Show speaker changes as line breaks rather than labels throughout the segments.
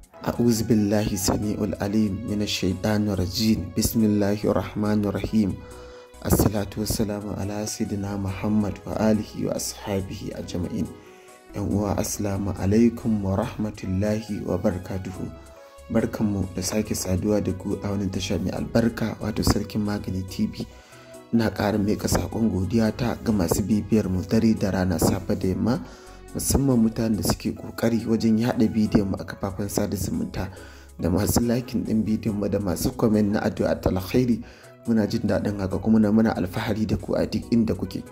أعوذ بالله السميع العليم من الشيطان الرجيم بسم الله الرحمن الرحيم الصلاة والسلام على سيدنا محمد وآله وأصحابه أجمعين ‘yan uwa assalamu alaikum wa rahmatullahi wa barakatuhu barkanmu da sake saduwa da ku a wani tasha mai albarka wato sarkin magani tv na ƙara mika saƙon godiya ta ga masu bibiyar mu dare da rana safe da yamma musamman mutanen da suke ƙoƙari wajen yaɗa bidiyon mu a kafafen sada zumunta da masu lakin ɗin bidiyon mu da masu kwamen na addu'a ta alkhairi muna jin daɗin haka kuma na muna alfahari da ku a duk inda kuke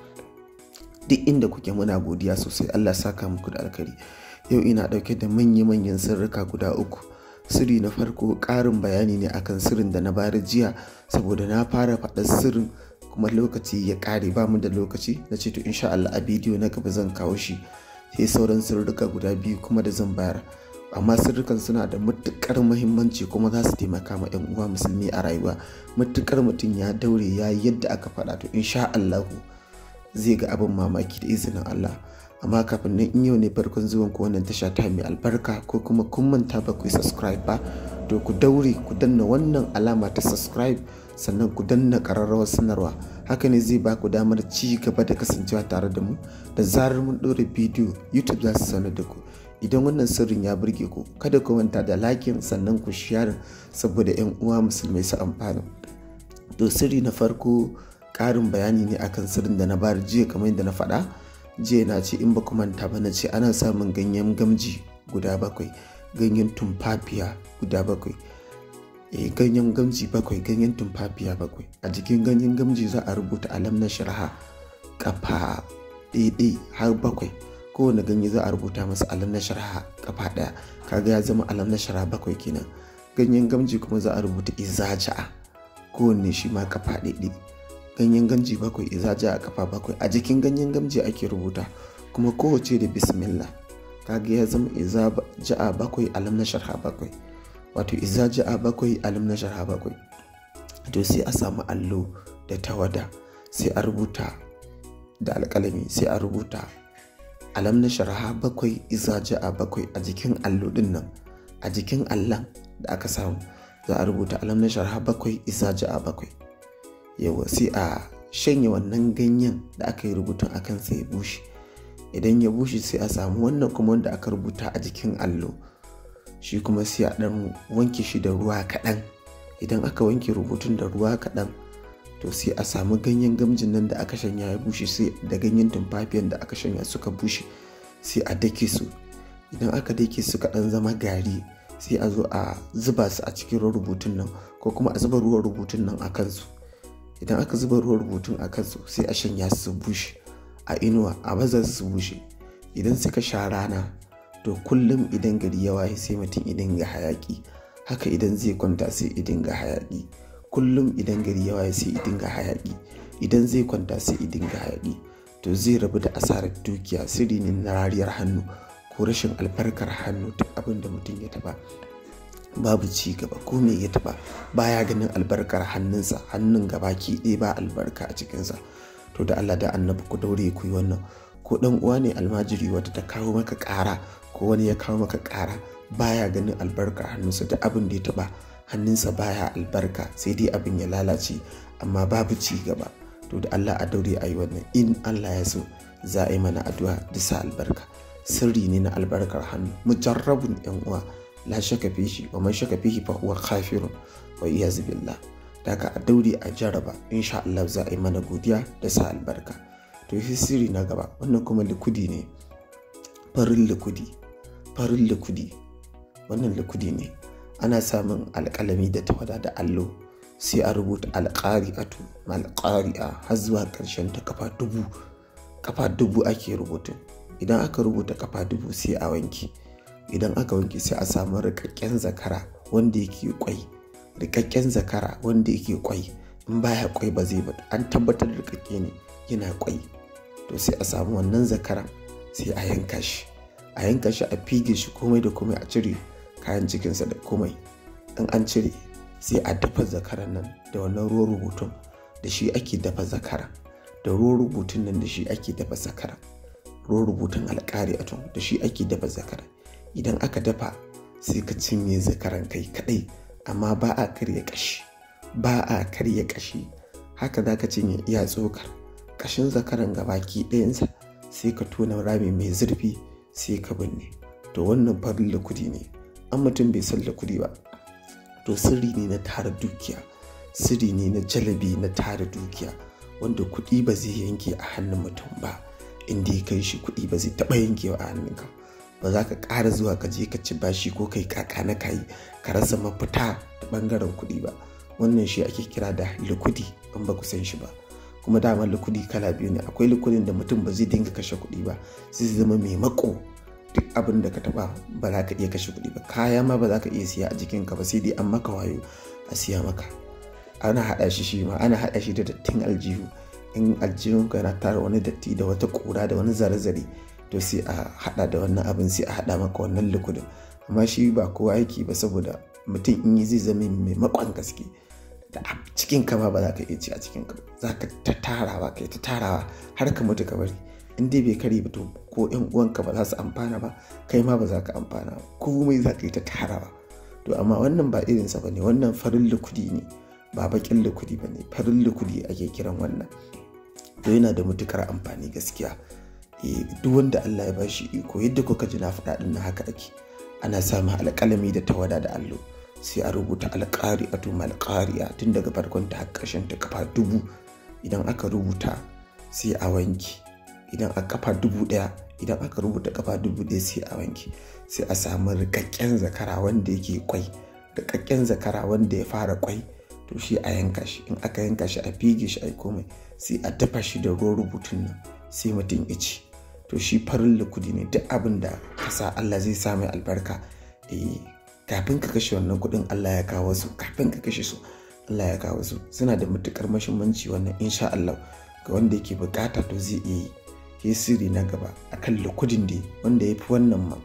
duk inda kuke muna godiya sosai Allah saka muku da alkhairi yau ina ɗauke da manya-manyan sirrika guda uku sirri na farko ƙarin bayani ne akan sirrin da na bayar jiya saboda na fara faɗar sirrin kuma lokaci ya ƙare ba mu da lokaci na ce to insha Allah a bidiyo na gaba zan kawo shi sai sauran sirrika guda biyu kuma da zan bayar amma sirrikan suna da matuƙar muhimmanci kuma za su taimaka ma 'yan uwa musulmi a rayuwa matuƙar mutum ya daure ya yadda aka faɗa to insha Allahu zai ga abin mamaki da izinin Allah amma kafin nan in yau ne farkon zuwan ku wannan tasha ta mai albarka ko kuma kun manta ba ku yi subscribe ba to ku daure ku danna wannan alama ta subscribe sannan ku danna ƙararrawar sanarwa haka ne zai ba ku damar ci gaba da kasancewa tare da mu da zarar mun ɗora bidiyo youtube za su sanar da ku idan wannan sirrin ya burge ku kada ku manta da lakin sannan ku share saboda 'yan uwa musulmai su amfana to sirri na farko ƙarin bayani ne akan sirrin da na bayar jiya kamar yadda na faɗa jiya na ce in ba ku manta ba na ce ana samun ganyen gamji guda bakwai ganyen tumfafiya guda bakwai e, ganyen gamji bakwai ganyen tumfafiya bakwai a jikin ganyen gamji za a rubuta alam na shirha kafa ɗaiɗai har bakwai kowane ganye za a rubuta masa alam na shirha kafa ɗaya kaga ya zama alam na shirha bakwai kenan ganyen gamji kuma za a rubuta izaja'a kowanne shi ma kafa ɗaiɗai ganyen gamji bakwai izaja a kafa bakwai a jikin ganyen gamji ake rubuta kuma kowace da bismillah kaga ya zama izaja bakwai alam na sharha bakwai wato izaja bakwai alam na sharha bakwai to sai a samu allo da tawada sai a rubuta da alƙalami sai a rubuta alam na sharha bakwai izaja bakwai a jikin allo din nan a jikin allon da aka samu za a rubuta alam na sharha bakwai izaja bakwai yawa sai a shanye wannan ganyen da aka yi rubutun a kansa ya bushe idan ya bushe sai a samu wannan kuma wanda aka rubuta a jikin allo shi kuma sai a ɗan wanke shi da ruwa kaɗan idan aka wanke rubutun da ruwa kaɗan to sai a samu ganyen gamjin nan da aka shanya ya bushe sai da ganyen tumfafiyan da aka shanya suka bushe sai a dake su idan aka dake su kaɗan zama gari sai a zo a zuba su a cikin rubutun nan ko kuma a zuba ruwan rubutun nan a kansu idan aka zuba ruwan rubutun a kansu sai a shanya su bushe a inuwa a baza su bushe idan suka sha rana to kullum idan gari ya waye sai mutum idan ga hayaki haka idan zai kwanta sai idan ga hayaki kullum idan gari ya waye sai idan ga hayaki idan zai kwanta sai idan ga hayaki to zai rabu da asarar dukiya sirri ne na rariyar hannu ko rashin albarkar hannu duk abin da mutum ya taba babu ci gaba ko me ya taba baya ganin albarkar hannunsa hannun gabaki ɗaya ba albarka a cikinsa to da Allah da annabi ku daure ku yi wannan ko dan uwa ne almajiri wata ta kawo maka ƙara ko wani ya kawo maka ƙara baya ganin albarkar hannunsa da abin da ya taba hannunsa baya albarka sai dai abin ya lalace amma babu ci gaba to da Allah a daure a yi wannan in Allah ya so za a yi mana addu'a bisa albarka sirri ne na albarkar hannu mujarrabun yan uwa la shaka fihi wa man shaka fihi fa huwa kafirun wa iyaz billah daga a daure a jaraba insha Allah za a yi mana godiya da sa albarka to shi sirri na gaba wannan kuma likudi ne farin likudi farin likudi wannan likudi ne ana samun alƙalami da tawada da allo sai a rubuta alƙari'atu malƙari'a har zuwa ƙarshen ta kafa dubu kafa dubu ake rubutu idan aka rubuta kafa dubu sai a wanke idan aka wanke sai a samu rikakken zakara wanda yake kwai rikakken zakara wanda yake kwai in baya kwai ba zai ba an tabbatar rikakke ne yana kwai to sai a samu wannan zakaran sai a yanka shi a yanka shi a fige shi komai da komai a cire kayan cikinsa da komai in an cire sai a dafa zakaran nan da wannan ruwan rubutun da shi ake dafa zakara da ruwan rubutun nan da shi ake dafa zakara ruwan rubutun alƙari da shi ake dafa zakara idan aka dafa sai ka cinye zakaran kai kadai amma ba a karya kashi ba a karya kashi haka za ka cinye iya tsokar kashin zakaran gabaki ɗayansa sai ka tona rami mai zurfi sai ka binne to wannan farin lakudi ne an mutum bai san lakudi ba to sirri ne na tara dukiya sirri ne na jalabi na tara dukiya wanda kuɗi ba zai yanke a hannun mutum ba inda ya kai shi kuɗi ba zai taɓa yankewa a hannunka ba za ka ƙara zuwa ka je ka ci bashi ko kai kaka na kayi ka rasa mafita ta ɓangaren kuɗi ba wannan shi ake kira da likudi in ba ku san shi ba kuma dama likudi kala biyu ne akwai likudin da mutum ba zai dinga kashe kuɗi ba zai zama mai mako duk abin da ka taɓa ba za ka iya kashe kuɗi ba kaya ma ba za ka iya siya a jikinka ba sai dai an maka wayo a siya maka ana haɗa shi shi ma ana haɗa shi da dattin aljihu in aljihun ka na tara wani datti da wata ƙura da wani zare-zare to sai a haɗa da wannan abin sai a haɗa maka wannan likudin amma shi ba kowa yake ba saboda mutum in yi zai zama mai makon gaske da cikin kama ba za ka iya ci a cikin ka za ka ta tarawa kai ta tarawa har ka mutu ka bari in dai bai kare ba to ko yan uwanka ba za su amfana ba kai ma ba za ka amfana ba komai za ka yi ta tarawa to amma wannan ba irinsa ba ne wannan farin likudi ne ba bakin likudi ba ne farin likudi ake kiran wannan to yana da matukar amfani gaskiya duk wanda Allah ya bashi iko yadda kuka ji na faɗa ɗin na haka ake ana samun alƙalami da tawada da allo sai a rubuta alƙari a tuma alƙariya tun daga farkon ta har ƙarshen ta kafa dubu idan aka rubuta sai a wanki idan a kafa dubu ɗaya idan aka rubuta kafa dubu ɗaya sai a wanki sai a samu rikakken zakara wanda yake kwai rikakken zakara wanda ya fara kwai to shi a yanka shi in aka yanka shi a fige shi a komai sai a dafa shi da ruwan rubutun nan sai mutum ya ci to shi farin likudi ne duk abin da ka sa Allah zai sa mai albarka eh kafin ka kashe wannan kudin Allah ya kawo su kafin ka kashe su Allah ya kawo su suna da matukar mahimmanci wannan insha Allah ga wanda yake bukata to zai iya yi ke sirri na gaba akan likudin da wanda ya fi wannan ma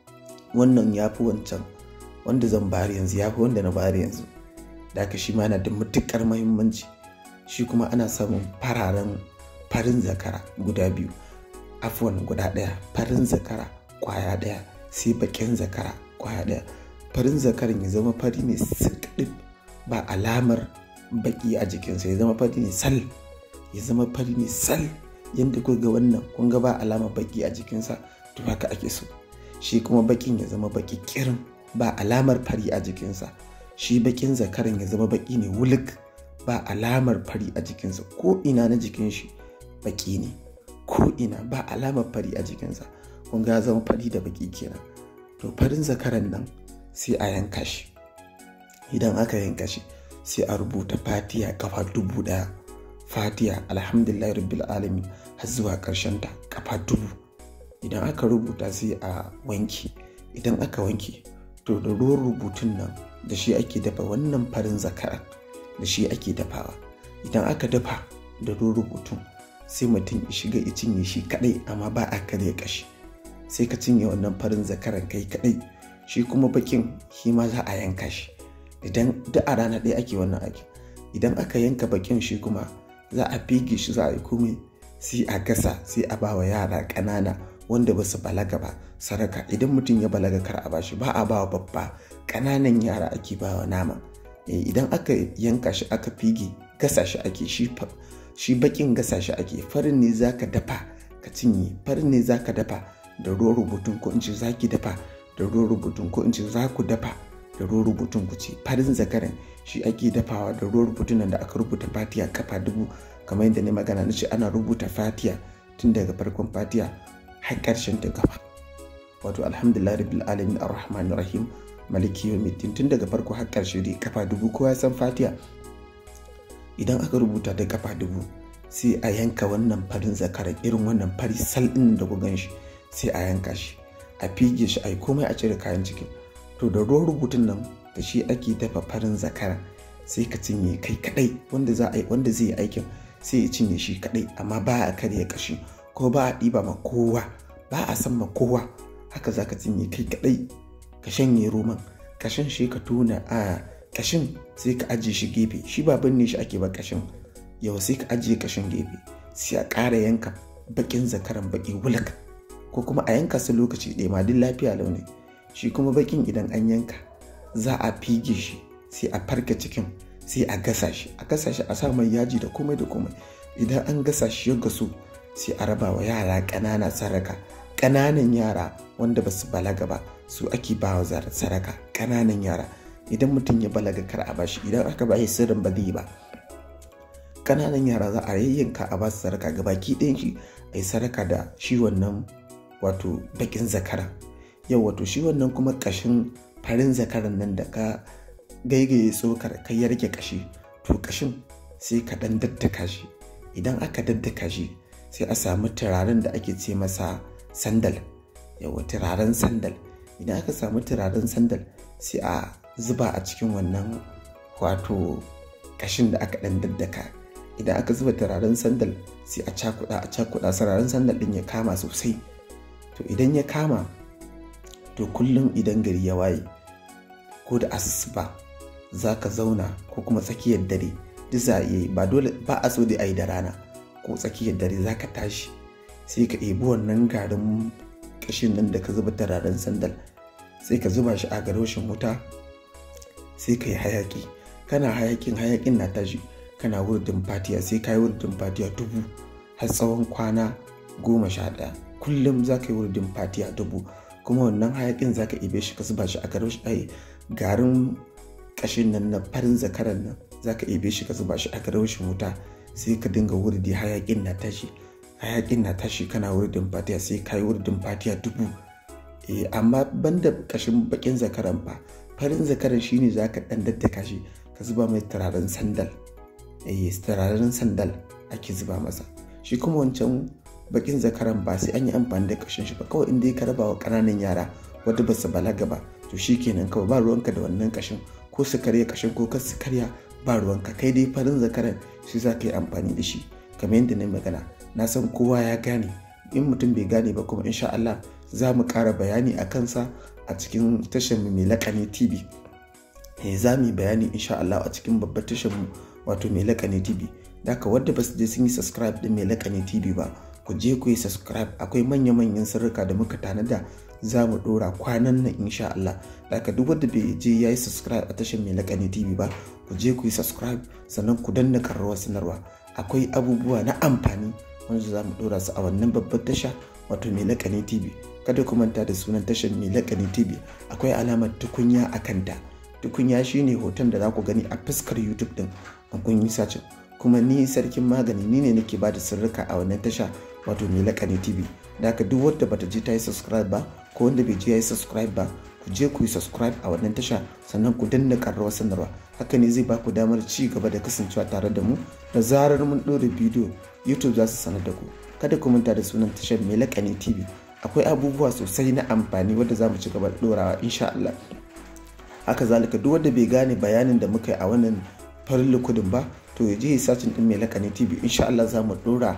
wannan ya fi wancan wanda zan bari yanzu ya fi wanda na bari yanzu da haka shi ma yana da matukar mahimmanci shi kuma ana samun fararen farin zakara guda biyu afuwan guda ɗaya farin zakara kwaya ɗaya sai bakin zakara kwaya ɗaya farin zakaran ya zama fari ne sirkaɗin ba alamar baki a jikinsa ya zama fari ne sal ya zama fari ne sal yadda ku ga wannan kun ga ba alamar baki a jikinsa to haka ake so shi kuma bakin ya zama baki kirin ba alamar fari a jikinsa shi bakin zakaran ya zama baki ne wulik ba alamar fari a jikinsa ko ina na jikin shi baki ne ko ina ba alamar fari a jikinsa kun ga zama fari da baki kenan to farin zakaran nan sai a yanka shi idan aka yanka shi sai a rubuta fatiya kafa dubu daya fatiya alhamdulillah rabbil alamin har zuwa karshen ta kafa dubu idan aka rubuta sai a wanki idan aka wanke to da ruwan rubutun nan da shi ake dafa wannan farin zakaran da shi ake dafawa idan aka dafa da ruwan rubutun sai mutum ya shiga ya cinye shi kadai amma ba a karya kashi sai ka cinye wannan farin zakaran kai kadai shi kuma bakin shi ma za a yanka shi idan duk a rana ɗaya ake wannan aiki idan aka yanka bakin shi kuma za a fige shi za a yi komai sai a gasa sai a bawa yara ƙanana wanda ba su balaga ba saraka idan mutum ya balaga kar a bashi ba a bawa babba ƙananan yara ake bawa nama idan aka yanka shi aka fige gasa shi ake shi shi bakin gasa shi ake farin ne zaka dafa ka cinye farin ne zaka dafa da ruwan rubutun ko in ce zaki dafa da ruwan rubutun ko in ce za ku dafa da ruwan rubutun ku ce farin zakaran shi ake dafawa da ruwan rubutun nan da aka rubuta fatiya kafa dubu kamar yadda ne magana na ce ana rubuta fatiya tun daga farkon fatiya har karshen ta gaba wato alhamdulillah rabbil alamin arrahmanir rahim maliki yawmiddin tun daga farko har karshe dai kafa dubu kowa ya san fatiya idan aka rubuta da kafa dubu sai a yanka wannan farin zakaran irin wannan fari sal ɗin da ku gan shi sai a yanka shi a fige shi a yi komai a cire kayan cikin to da ruwan rubutun nan da shi ake dafa farin zakara sai ka cinye kai kadai wanda za a yi wanda zai yi aikin sai ya cinye shi kadai amma ba a karya kashi ko ba a ɗiba ma kowa ba a san ma kowa haka za ka cinye kai kadai ka shanye roman ka shan shi ka tona a kashin sai ka ajiye shi gefe shi ba binne shi ake ba kashin yau sai ka ajiye kashin gefe sai a ƙara yanka bakin zakaran baki wulak ko kuma a yanka su lokaci ɗaya ma duk lafiya launi shi kuma bakin idan an yanka za a fige shi sai a farka cikin sai a gasa shi a gasa shi a sa mai yaji da komai da komai idan an gasa shi ya gasu sai a raba wa yara ƙanana saraka ƙananan yara wanda ba su balaga ba su ake ba wa saraka ƙananan yara idan mutum ya balaga kar a bashi idan aka ba shi sirrin ba zai ba ƙananan yara za a yayyanka a ba su saraka ga baki ɗayan shi a yi saraka da shi wannan wato bakin zakara yau wato shi wannan kuma ƙashin farin zakaran nan da ka gaigaye tsokar kai ya rage kashi to kashin sai ka dan daddaka shi idan aka daddaka shi sai a samu turaren da ake ce masa sandal yawa turaren sandal idan aka samu turaren sandal sai a zuba a cikin wannan wato kashin da aka dan daddaka idan aka zuba turaren sandal sai a cakuda a cakuda turaren sandal din ya kama sosai to idan ya kama to kullum idan gari ya waye ko da asuba za ka zauna ko kuma tsakiyar dare duk za a iya ba dole ba a so da a yi da rana ko tsakiyar dare za ka tashi sai ka ebi wannan garin kashin nan da ka zuba turaren sandal sai ka zuba shi a garoshin wuta sai ka yi hayaki kana hayakin hayakin na tashi kana wurdin fatiya sai ka yi wurdin fatiya dubu har tsawon kwana goma sha ɗaya kullum za ka yi wurdin fatiya dubu kuma wannan hayakin za ka ibe shi ka zuba shi a garoshin garin kashin nan na farin zakaran nan za ka ibe shi ka zuba shi a garoshin wuta sai ka dinga wurdi hayakin na tashi hayakin na tashi kana wurdin fatiya sai ka yi wurdin fatiya dubu eh amma banda kashin bakin zakaran fa farin zakaran shine za ka dan daddaka shi ka zuba mai turaren sandal eh turaren sandal ake zuba masa shi kuma wancan bakin zakaran ba sai an yi amfani da kashin shi ba kawai inda ya raba wa ƙananan yara wadda ba su balaga ba to shi kenan kawai ba ruwanka da wannan kashin ko su karya kashin ko kar su karya ba ruwanka kai dai farin zakaran shi za ka yi amfani da shi kamar yadda na magana na san kowa ya gane in mutum bai gane ba kuma insha Allah za mu ƙara bayani a kansa a cikin tashar mu mai lakani tv eh za mu yi bayani insha Allah a cikin babbar tashar mu wato mai lakani tv da ka wadda ba su je sun yi subscribe din mai lakani tv ba ku je ku yi subscribe akwai manya-manyan sirrika da muka tanada za mu dora kwanan nan insha Allah da ka duk wanda bai je ya yi subscribe a tashar mai lakani tv ba ku je ku yi subscribe sannan ku danna karrawar sanarwa akwai abubuwa na amfani wanda za mu dora su a wannan babbar tasha wato mai lakani tv kada ku manta da sunan tashar mai lakani tv akwai alamar tukunya a kanta tukunya shine hoton da za ku gani a fuskar youtube din an kun yi sacin kuma ni sarkin magani ni ne nake ba da sirrika a wannan tasha wato mai lakani tv da haka duk wadda bata je ta yi subscribe ba ko wanda bai je ya yi subscribe ba ku je ku yi subscribe a wannan tasha sannan ku danna karrawar sanarwa haka ne zai ba ku damar ci gaba da kasancewa tare da mu da zarar mun ɗora bidiyo youtube za su sanar da ku kada ku manta da sunan tashar mai lakani tv akwai abubuwa sosai na amfani wadda za mu ci gaba da ɗorawa insha Allah haka zalika duk wanda bai gane bayanin da muka yi a wannan farin likudin ba to ya je ya sacin din mai lakani tv insha Allah za mu ɗora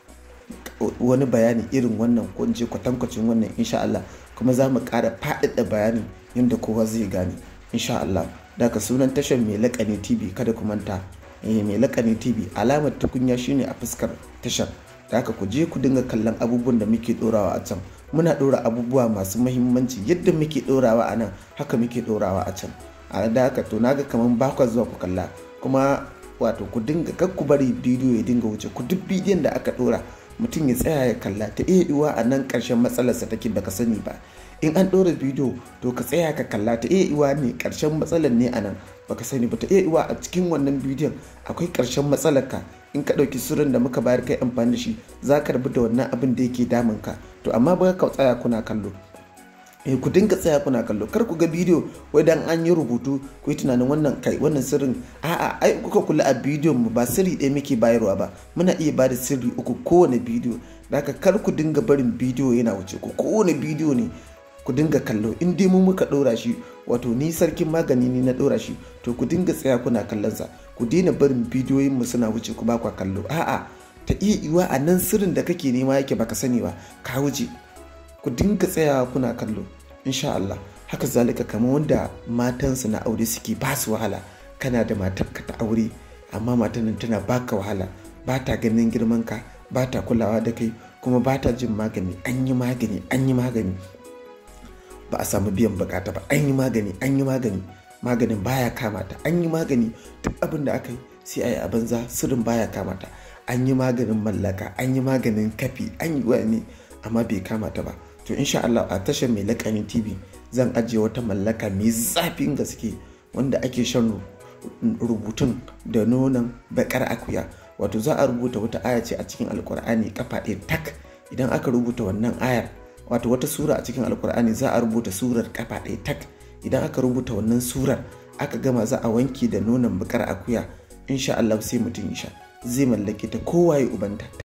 wani bayani irin wannan ko in ce kwatankwacin wannan insha Allah kuma za mu ƙara faɗaɗa bayanin yadda kowa zai gane insha Allah daga sunan tashar mai lakani tv kada ku manta mai lakani tv alamar tukunya shine a fuskar tashar da haka ku je ku dinga kallon abubuwan da muke ɗorawa a can muna ɗora abubuwa masu mahimmanci yadda muke ɗorawa a nan haka muke ɗorawa a can a da haka to naga kamar ba ku zuwa ku kalla kuma wato ku dinga kar ku bari bidiyo ya dinga wuce ku duk bidiyon da aka ɗora mutum ya tsaya ya kalla ta iya iwa a nan ƙarshen matsalarsa take baka sani ba in an ɗora bidiyo to ka tsaya ka kalla ta iya iwa ne ƙarshen matsalar ne a nan baka sani ba ta iya iwa a cikin wannan bidiyon akwai ƙarshen matsalar ka in ka ɗauki sirrin da muka bayar kai amfani da shi za ka rabu da wannan abin da yake damun ka to amma ba ka tsaya kuna kallo eh ku dinga tsaya kuna kallo kar ku ga bidiyo wai dan an yi rubutu ku yi tunanin wannan kai wannan sirrin a'a ai kuka kula a bidiyon mu ba sirri ɗaya muke bayarwa ba muna iya bada sirri uku kowane bidiyo haka kar ku dinga barin bidiyo yana wuce ku kowane bidiyo ne ku dinga kallo in dai mu muka ɗora shi wato ni sarkin magani ne na ɗora shi to ku dinga tsaya kuna kallon sa ku daina barin bidiyoyin mu suna wuce ku ba kwa kallo a'a ta iya iwa a nan sirrin da kake nema yake baka sani ba ka wuce ku dinga tsayawa kuna kallo insha Allah haka zalika kamar wanda matansu na aure suke ba su wahala kana da matarka ta aure amma matan nan tana baka wahala ba ta ganin girman ka ba ta kulawa da kai kuma ba ta jin magani an yi magani an yi magani ba a samu biyan bukata ba an yi magani an yi magani maganin baya kamata an yi magani duk abin da aka yi sai a yi a banza sirrin baya kamata an yi maganin mallaka an yi maganin kafi an yi wani amma bai kamata ba to insha Allah a tashar mai lakanin tv zan ajiye wata mallaka mai zafin gaske wanda ake shan rubutun da nonon bakar akuya wato za a rubuta wata aya ce a cikin alkur'ani kafa ɗaya tak idan aka rubuta wannan ayar wato wata sura a cikin alkur'ani za a rubuta surar kafa ɗaya tak idan aka rubuta wannan surar aka gama za a wanke da nonon bakar akuya insha Allah sai mutum ya sha zai mallake ta kowaye ubanta